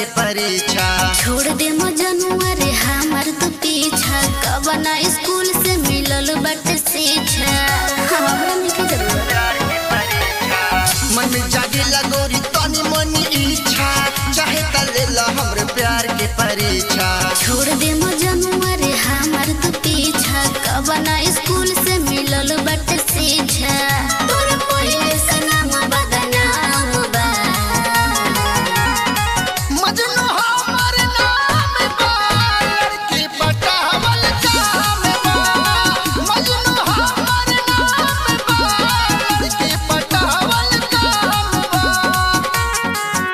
परीक्षा छोड़ दे मजनुआ रे हमार तो पीछा कब ना स्कूल से मिलल बट शिक्षा हमरा में के जरूरत मन में जागे लगोरी तनी मनी इच्छा चाहे त ले ला हमरे प्यार के परीक्षा छोड़ दे मजनुआ रे हमार तो पीछा कब ना स्कूल से मिलल बट शिक्षा तोर पहिले से नाम बदनाम बा मजनू हमर नाम बा लड़की पटावल काम बा मजनू हमर नाम बा लड़की पटावल काम बा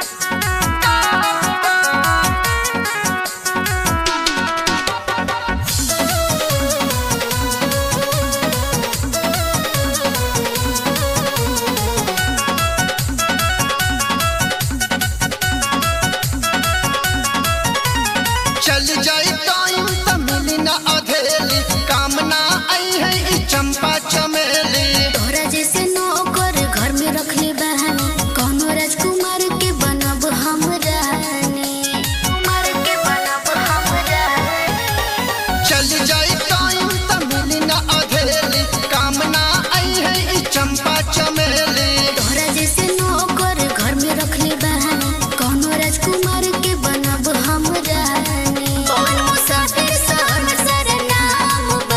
चल जाई टाइम त मिली ना अधेली काम ना आई है ई चंपा चमेली तोरा जैसे नौकर घर में रखले बहानी कौनो राजकुमार के बनब हम रानी कुमार के बनब हम रानी चल जाई टाइम त मिली ना अधेली काम ना आई है ई चंपा चमेली तोरा जैसे नौकर घर में रखले बहानी कौनो राजकुमार के बनब हम रानी कौन मुसाफिर सन सरनाम बा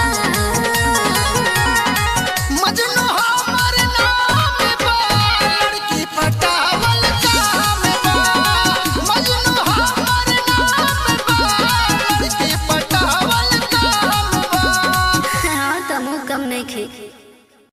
मजनू हमर नाम बा लड़की पटावल काम बा मजनू हमर नाम बा लड़की पटावल काम बा हाँ तमो कम नहीं खे